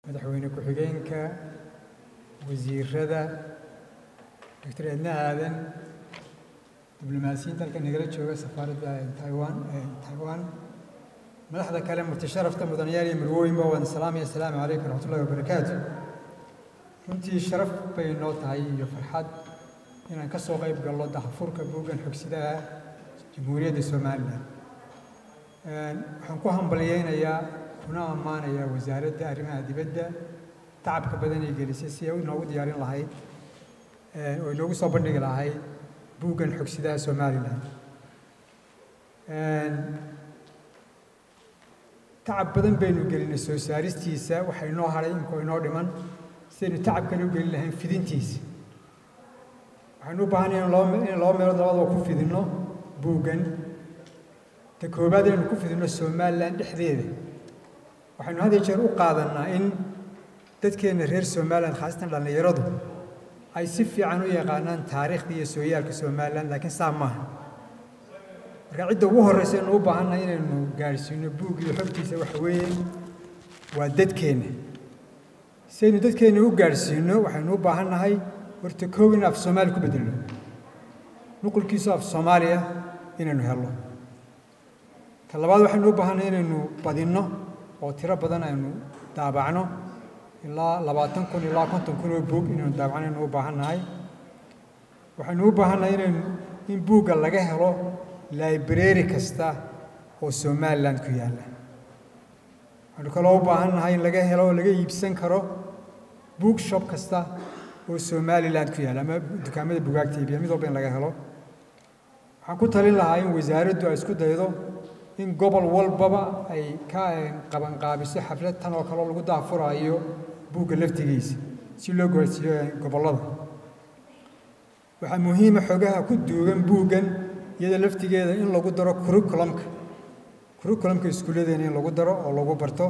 madaxweyne ku-xigeenka wasiirada doctor edna aadan diblomaasiyiinta halka nagala jooga safaaradda taiwan taiwan madaxda kale murtasharafta mudanayaal iyo marwooyinba waan salaamaya asalaamu calaykum waraxmatullahi wabarakaatu runtii sharaf bay noo tahay iyo farxad inaan ka soo qayb galno daxfurka buuggan xogsidaha jamhuuriyadda somalilan waxaan ku hambalyeynayaa kuna ammaanayaa wasaaradda arrimaha dibadda tacabka badan ay gelisay si ay inoogu diyaarin lahayd oo inoogu soo bandhigi lahayd buuggan xogsidaha somalilan tacab badan baynu gelinay soo saaristiisa waxa inoo hadhay inkoo inoo dhiman sidaynu tacabkana u gelin lahayn fidintiisa waxaynu u baahanay in laba meelood labadaba ku fidinno buuggan ta koobaad inaynu ku fidinno somalilan dhexdeeda waxaynu had iyo jeer u qaadannaa in dadkeenna reer somalilan khaasatan dhallinyaradu ay si fiican u yaqaanaan taariikhda iyo sooyaalka somalilan laakiin saa maaha marka cidda ugu horreysa aynu u baahannahay inaynu gaadhsiino buug iyo xogtiisa waxa weeye waa dadkeenna si aynu dadkeenna u gaadhsiino waxaynu u baahannahay horta kow in af soomaali ku bedelno nuqulkiisu af soomaaliya inaynu helno ta labaad waxaynu u baahannahay inaynu badinno oo tiro badan aynu daabacno ilaa labaatan kun ilaa konton kun oo buug inaynu daabacno aynu u baahannahay waxaynu u baahannahay inaynu in buugga laga helo library kasta oo somaliland ku yaalla waxaynu kaloo u baahannahay in laga helo oo laga iibsan karo book shop kasta oo somaliland ku yaalla ama dukaamada bugaagta iibiya mid walba in laga helo waxaan ku talin lahaa in wasaaraddu ay isku daydo in gobol walbaba ay ka qabanqaabiso xaflad tan oo kaleo lagu daafuraayo buugga laftigiisa si loo gaarsiiyo gobollada waxaa muhiima xogaha ku duugan buuggan iyada laftigeeda in lagu daro curriculumka curriculumka iskuulladeena in lagu daro oo lagu barto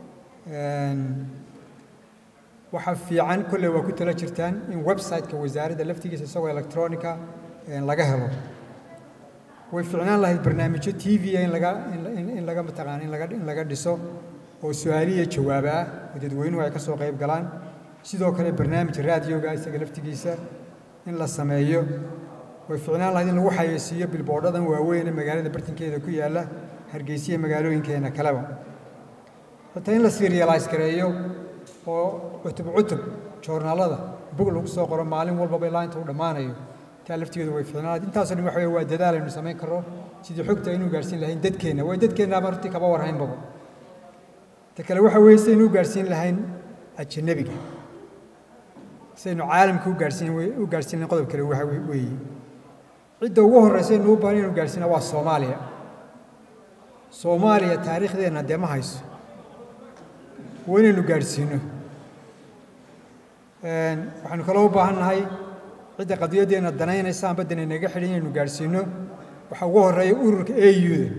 waxaa fiican kolley waa ku tala jirtaan in website-ka wasaaradda laftigiisa isagoo electronica laga helo way ficnaan lahayd barnaamijyo t v in laga in laga mataqaana in laga in laga dhiso oo su-aaliya jawaaba ah oo dadweynuhu ay ka soo qayb galaan sidoo kale barnaamij raadioga isaga laftigiisa in la sameeyo way ficnaan lahayd in lagu xayeysiiyo bilboodhadan waaweyn ee magaalada bartankeeda ku yaalla hargeysiya magaalooyinkeena kaleba hataa in la serialize gareeyo oo cutub cutub joornaalada bug lagu soo qoro maalin walbaba ilaa inta uu dhammaanayo taa laftigeedu way ficnaan lahayd intaasoo dhan waxa waa dadaal aynu samayn karno sidii xogta aynu gaarsiin lahayn dadkeenna way dadkeennaaba hortii kaba warhaynbaba ta kale waxa weeye sidaynu u gaarsiin lahayn ajanabiga sidaynu caalamka u gaarsiin u gaarsiin lahayn qodob kale waxa weeye cidda ugu horreysa aynu u baahan inaynu gaarsiina waa soomaaliya soomaaliya taariikhdeenna dee ma hayso waa inaynu gaadhsiino waxaynu kaloo u baahan nahay cidda qadiyaddeenna danaynaysa amba dan inaga xidhan inaynu gaadhsiino waxaa ugu horreeya ururka auda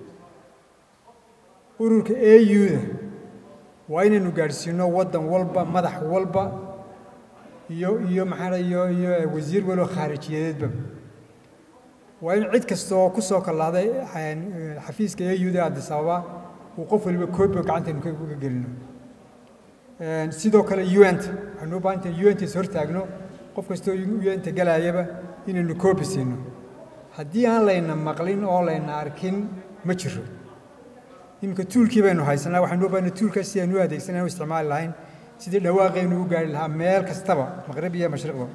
ururka auda waa inaynu gaadhsiino waddan walba madax walba iyo iyo maxaa iyo iyo wasiir waloo khaarijiyadeedba waa in cid kasta oo ku soo kallaaday xafiiska auda addis ababa uu qof waliba koobiga gacantaynu uga gelino sidoo kale unt waxaynu u baahan tahay unt is hortaagno qof kastoo unt galaayaba inaynu koobi siino haddii aan layna maqlin oo layna arkin ma jiro iminka tuulkii baynu haysanaa waxaynu u baahnay tuulkaas si aynu u adeegsanay u isticmaali lahayn sidii dhawaaqaynu u gaari lahaa meel kastaba maqrib iyo mashriqba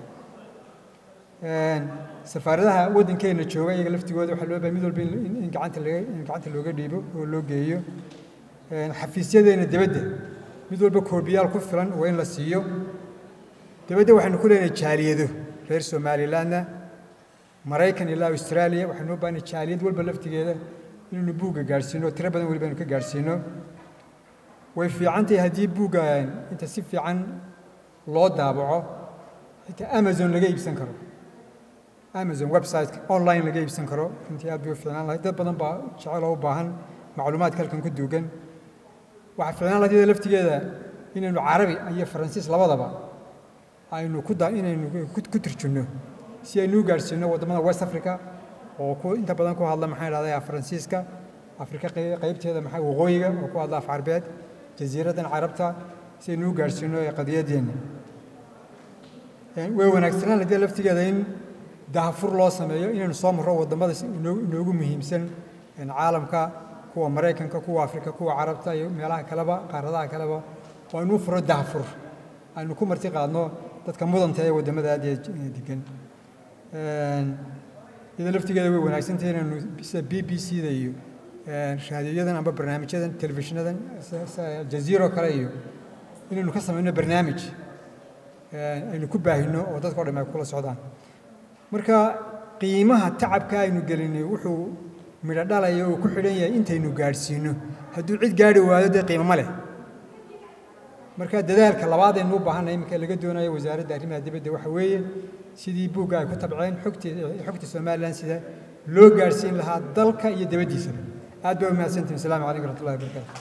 safaaradaha waddankeenna jooga iyaga laftigooda waxaa loo baahay mid walba in gacanta laga in gacanta looga dhiibo oo loo geeyo xafiisyadeena dibadda mid walba koobiyaal ku filan waa in la siiyo dibadda waxaynu ku leenahay jaaliyado reer somalilandna maraykan ilaa australia waxaynu u baahnay jaaliyad walba laftigeeda inaynu buugga gaadhsiino tiro badan weliba aynu ka gaadhsiino way fiican tahay haddii buugga inta si fiican loo daabaco xitaa amazon laga iibsan karo amazon website online laga iibsan karo runtii aad bay u fiicnaan lahayd dad badan baa jecel oo u baahan macluumaadka halkan ku duugan waxaa fiicnaan lahayd iyada laftigeeda inaynu carabi iyo faransiis labadaba aynu ku da inaynu ku turjunno si aynu u gaadhsiino waddamada west africa oo ku inta badan ku hadla maxaa idhahdaa faransiiska afrika qaybteeda maxaa waqooyiga oo ku hadla af carbeed jasiiraddan carabta si aynu u gaadhsiino ee qadiyadeenna way wanaagsanaan haddii laftigeeda in dahafur loo sameeyo inaynu soo marro waddamada inoogu muhiimsan caalamka kuwa maraykanka kuwa afrika kuwa carabta iyo meelaha kaleba qaaradaha kaleba waa inuu furo dahafur aynu ku marti qaadno dadka mudanta ee waddamada aad iyo degan iyadoo laftigeeda way wanaagsantahay inaynu sida b b c da iyo raadiyoyadan amba barnaamijyadan telefishinadan jaziiro kale iyo inaynu ka samayno barnaamij aynu ku baahino oo dadka o dham ay kula socdaan marka qiimaha tacabka aynu gelinay wuxuu midho dhalaya oo ku xidhan yahay intaynu gaadhsiino hadduu cid gaadhi waayo dee qiimo ma leh marka dadaalka labaad aynu u baahanay iminka laga doonayo wasaaradda arrimaha dibadda waxa weeye sidii buugga ay ku tabceen xogtii xogta somalilan sida loo gaadhsiin lahaa dalka iyo dibaddiisaba aad baa u mahadsantihin asalaamu calaykum waraxmatullahi wabarakatu